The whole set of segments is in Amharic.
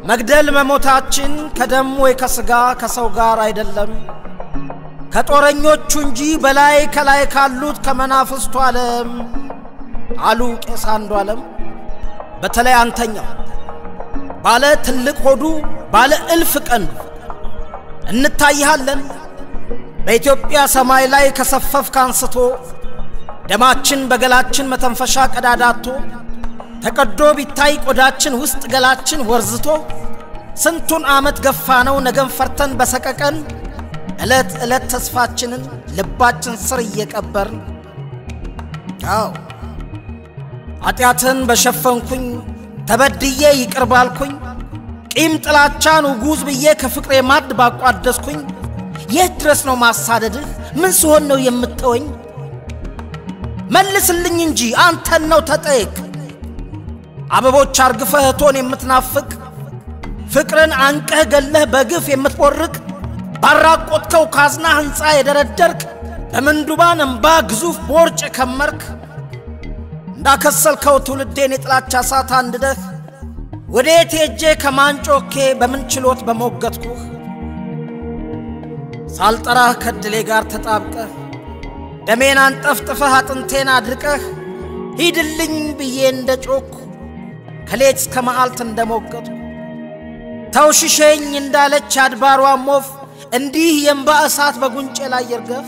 መግደል መሞታችን ከደም ወይ ከሥጋ ከሰው ጋር አይደለም ከጦረኞቹ እንጂ በላይ ከላይ ካሉት ከመናፍስቱ ዓለም አሉ ቄስ አንዱ ዓለም። በተለይ አንተኛው ባለ ትልቅ ሆዱ ባለ እልፍ ቀንዱ እንታይሃለን በኢትዮጵያ ሰማይ ላይ ከሰፈፍክ አንስቶ ደማችን በገላችን መተንፈሻ ቀዳዳቶ ተቀዶ ቢታይ ቆዳችን ውስጥ ገላችን ወርዝቶ ስንቱን ዓመት ገፋ ነው ነገን ፈርተን በሰቀቀን ዕለት ዕለት ተስፋችንን ልባችን ስር እየቀበርን አዎ ኃጢአትን በሸፈንኩኝ ተበድዬ ይቅር ባልኩኝ ቂም ጥላቻን ውጉዝ ብዬ ከፍቅሬ ማድ ባቋደስኩኝ የት ድረስ ነው ማሳደድህ? ምን ስሆን ነው የምተወኝ? መልስልኝ እንጂ አንተን ነው ተጠየቅ። አበቦች አርግፈህ እቶን የምትናፍቅ ፍቅርን አንቀህ ገለህ በግፍ የምትቦርቅ ባራቆትከው ካዝና ሕንፃ የደረደርክ በምንዱባን እምባ ግዙፍ ቦርጭ የከመርክ እንዳከሰልከው ትውልዴን የጥላቻ እሳት አንድደህ ወዴት ሄጄ ከማንጮኬ በምን ችሎት በሞገትኩህ ሳልጠራህ ከድሌ ጋር ተጣብቀህ ደሜን አንጠፍጥፈህ አጥንቴን አድርቀህ ሂድልኝ ብዬ እንደ ጮኩ ከሌት እስከ መዓልት እንደ ሞገትኩ ተውሽሸኝ እንዳለች አድባሯ ሞፍ እንዲህ የእምባ እሳት በጉንጬ ላይ ይርገፍ።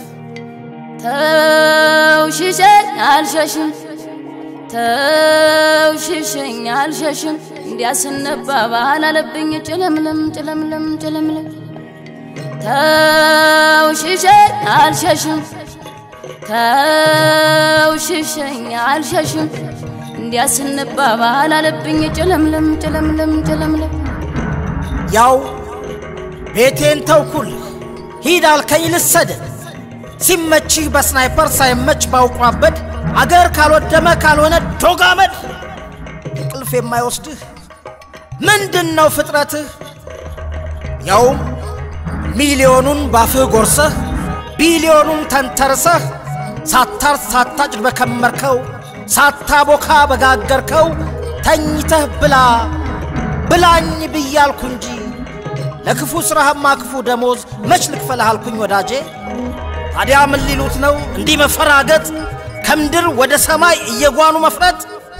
ተውሽሸኝ አልሸሽም ተውሽሸኝ አልሸሽም እንዲያስነባባል አለብኝ ጭለምለም ጭለምለም ጭለምለም ተውሽሸኝ አልሸሽም ተውሽሸኝ አልሸሽም እንዲያስነባባል አለብኝ ጭለምለም ጭለምለም ጭለምለም ያው ቤቴን ተውኩልህ ሂድ አልከኝ ልሰደድ ሲመችህ በስናይፐር ሳይመች ባውቋበድ አገር ካልወደመ ካልሆነ ዶጋመድ እንቅልፍ የማይወስድህ ምንድን ነው ፍጥረትህ? ያውም ሚሊዮኑን ባፍህ ጎርሰህ ቢሊዮኑን ተንተርሰህ ሳታርስ ሳታጭድ በከመርከው ሳታቦካ በጋገርከው ተኝተህ ብላ ብላኝ ብያልኩ እንጂ ለክፉ ሥራህማ ክፉ ደሞዝ መች ልክፈልህ አልኩኝ ወዳጄ። ታዲያ ምን ሊሉት ነው እንዲህ መፈራገጥ ከምድር ወደ ሰማይ እየጓኑ መፍረጥ?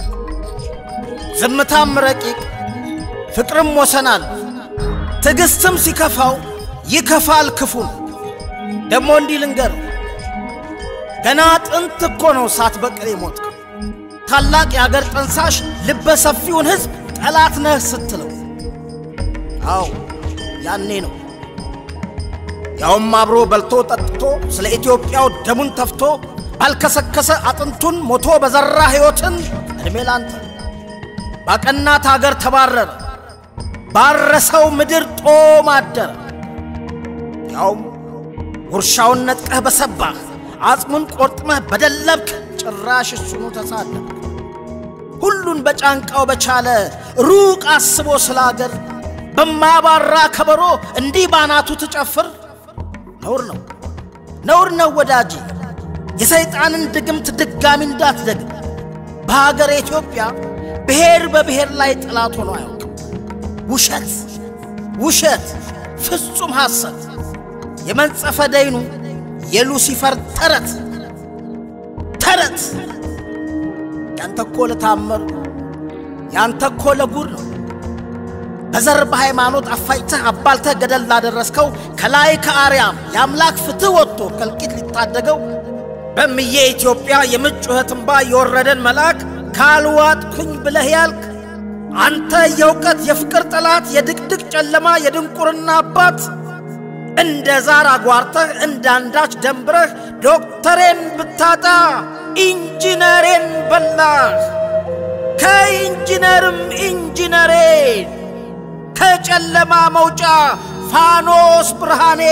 ዝምታም ረቂቅ ፍቅርም ወሰናል ትዕግሥትም ሲከፋው ይከፋል ክፉን። ደሞ እንዲህ ልንገር ገና ጥንት እኮ ነው ሳትበቅል የሞትከው ታላቅ የአገር ጠንሳሽ ልበ ሰፊውን ሕዝብ ጠላት ነህ ስትለው፣ አዎ ያኔ ነው ያውም አብሮ በልቶ ጠጥቶ ስለ ኢትዮጵያው ደሙን ተፍቶ ባልከሰከሰ አጥንቱን ሞቶ በዘራ ሕይወትን ዕድሜ ላንተ ባቀናት አገር ተባረረ ባረሰው ምድር ጦም አደረ። ያውም ውርሻውን ነጥቀህ በሰባህ አጽሙን ቆርጥመህ በደለብክ ጭራሽ እሱኑ ተሳለብክ። ሁሉን በጫንቃው በቻለ ሩቅ አስቦ ስለ አገር በማያባራ ከበሮ እንዲህ ባናቱ ትጨፍር ነውር ነው ነውር ነው ወዳጄ። የሰይጣንን ድግምት ድጋሚ እንዳትደግም። በሀገር ኢትዮጵያ ብሔር በብሔር ላይ ጠላት ሆኖ አያውቅም። ውሸት ውሸት ፍጹም ሐሰት የመንጸፈ ደይኑ የሉሲፈር ተረት ተረት ያንተ እኮ ለታመሩ ያንተ እኮ ለጉድ ነው። በዘር በሃይማኖት አፋጭተህ አባልተህ ገደል ላደረስከው ከላይ ከአርያም የአምላክ ፍትሕ ወጥቶ ከልቂት ሊታደገው በምዬ ኢትዮጵያ የምጥ ጩኸት እንባ የወረደን መልአክ ካልዋጥኩኝ ብለህ ያልክ አንተ የእውቀት የፍቅር ጠላት የድቅድቅ ጨለማ የድንቁርና አባት እንደ ዛር አጓርተህ እንዳንዳች ደንብረህ ዶክተሬን ብታጣ ኢንጂነሬን በላህ ከኢንጂነርም ኢንጂነሬን ከጨለማ መውጫ ፋኖስ ብርሃኔ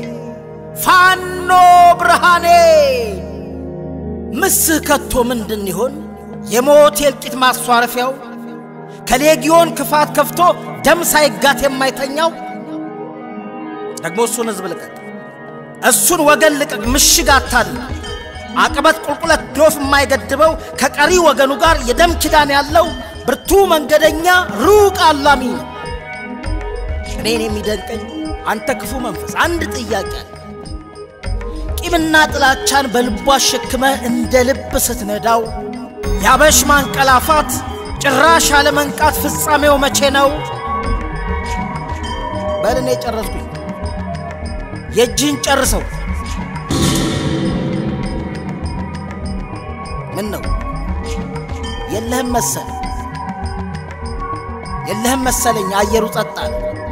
ፋኖ ብርሃኔ ምስህ ከቶ ምንድን ይሆን የሞት የእልቂት ማስዋረፊያው ከሌጊዮን ክፋት ከፍቶ ደም ሳይጋት የማይተኛው ደግሞ እሱን ሕዝብ ልቀቅ፣ እሱን ወገን ልቀቅ፣ ምሽግ አታድርግ። አቀበት ቁልቁለት ዶፍ የማይገድበው ከቀሪ ወገኑ ጋር የደም ኪዳን ያለው ብርቱ መንገደኛ ሩቅ አላሚ ነው። እኔን የሚደንቀኝ አንተ ክፉ መንፈስ አንድ ጥያቄ አለ። ቂምና ጥላቻን በልቧ አሸክመህ እንደ ልብ ስትነዳው ያበሽ ማንቀላፋት ጭራሽ አለመንቃት ፍጻሜው መቼ ነው? በል እኔ ጨረስኩኝ። የእጅህን ጨርሰው። ምን ነው የለህም መሰል የለህም መሰለኝ። አየሩ ጸጥ አለ።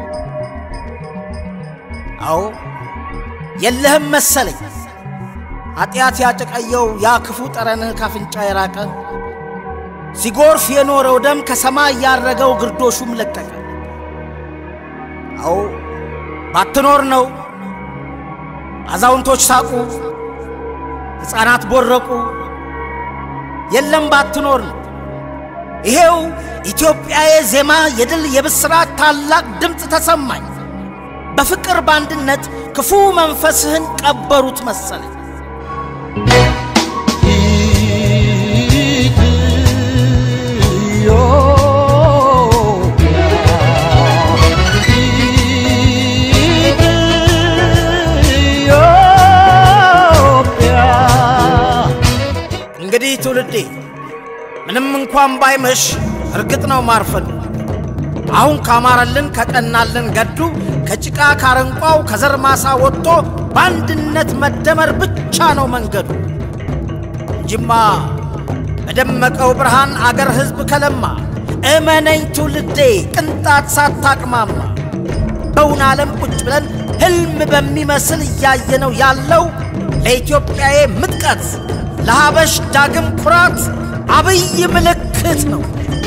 አዎ የለህም መሰለኝ። ኃጢአት ያጨቀየው ያ ክፉ ጠረንህ ካፍንጫ የራቀ ሲጎርፍ የኖረው ደም ከሰማይ ያረገው ግርዶሹም ለቀቀ። አዎ ባትኖር ነው። አዛውንቶች ሳቁ፣ ሕፃናት ቦረቁ። የለም ባትኖር ነው። ይሄው ኢትዮጵያዬ ዜማ የድል የብስራት ታላቅ ድምፅ ተሰማኝ። በፍቅር በአንድነት ክፉ መንፈስህን ቀበሩት መሰለኝ። እንግዲህ ትውልዴ ምንም እንኳን ባይመሽ እርግጥ ነው ማርፈዱ አሁን ካማረልን ከቀናልን ገዱ ከጭቃ ካረንቋው ከዘር ማሳ ወጥቶ በአንድነት መደመር ብቻ ነው መንገዱ እንጂማ በደመቀው ብርሃን አገር ሕዝብ ከለማ እመነኝ ትውልዴ ቅንጣት ሳታቅማማ በውን ዓለም ቁጭ ብለን ሕልም በሚመስል እያየነው ያለው ለኢትዮጵያዬ ምጥቀት ለሀበሽ ዳግም ኩራት አብይ ምልክት ነው።